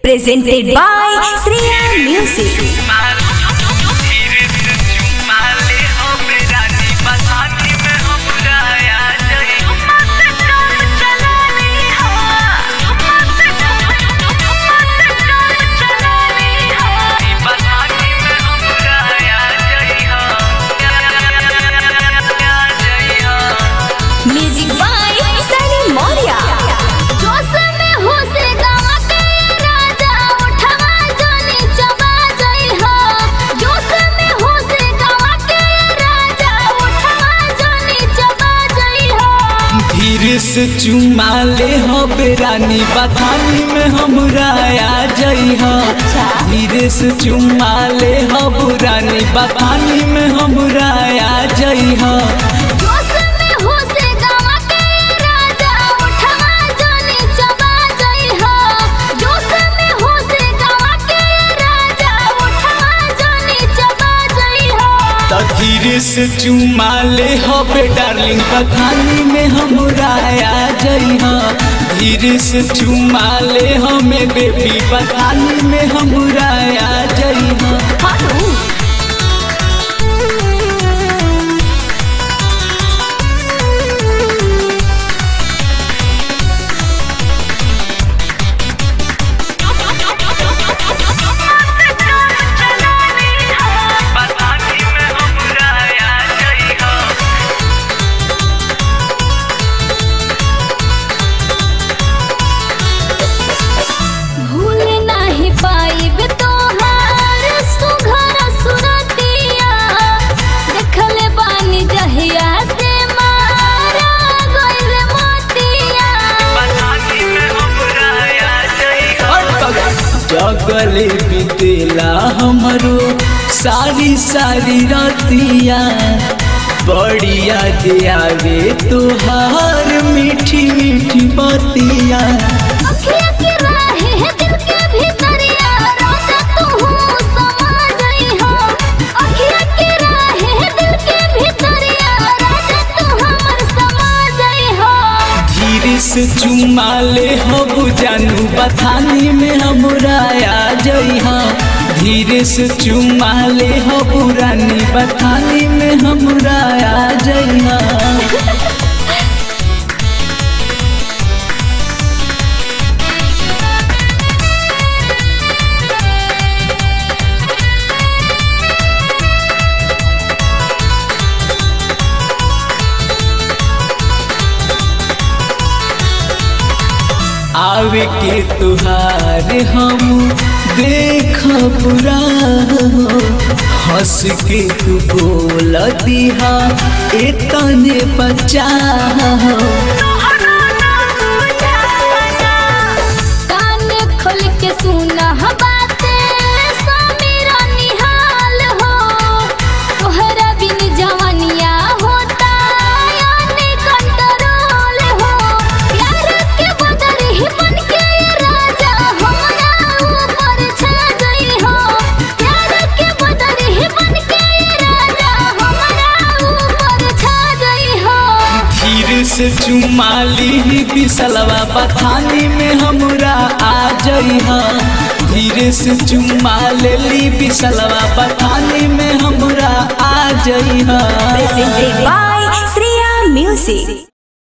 Presented by Sriya Music. Music by Sunny Moria. जोश में होसे गावा के राजा उठवा जानी चबा जाई हो जोश में होसे गावा के राजा उठवा जानी चबा जाई हो धीरे से चुमा ले हो बेरानी बथानी में हमरा आ जई हो धीरे से चुमा ले हो बुरानी बथानी में हमरा आ जई हो जोश में होसे गावा के राजा उठवा जानी चबा जाई हो जोश में होसे गावा के राजा उठवा जानी चबा जाई हो तो धीरे से चुमा ले हो बे डार्लिंग बथानी में हमरा आ जई हो धीरे से चुमा ले हो में बेबी बथानी में हमरा आ जई हो भूल नाही पाइब तोहार सुघर सुरतिया देखले बानी जहिया से मारा गइल मोतिया जगले बितेला हमरो सारी सारी रतिया बढ़िया दे आवे तोहार मीठी मीठी बतिया अखिया के राहे है दिल के भीतरिया रोजा तू समा गई हो अखिया के राहे है दिल के भीतरिया रोजा तू हमर समा गई हो धीरे से चुमा ले हो बुझानू बथानी में हमरा आ जई हो धीरे से चुमा ले हो बुरानी बथानी में हमरा आ जई हो आवे के तुहार हम देख बुरा हो हंस के तू बोल दिहा एतने बच्चा हो कान खोल के सुना बाते समीरा निहाल हो तोहरा बिन जवानिया होता यानी कंट्रोल हो प्यार के बदल ही बन के राजा हमरा ऊपर छा गई हो प्यार के बदल ही बन के राजा हमरा ऊपर छा गई हो धीरे से चुमा ली बिसलवा बथानी में हमरा आ जई हो धीरे से चुमा ले ली बिसलवा बथानी में हमरा आ जई हो Presented by Sriya Music.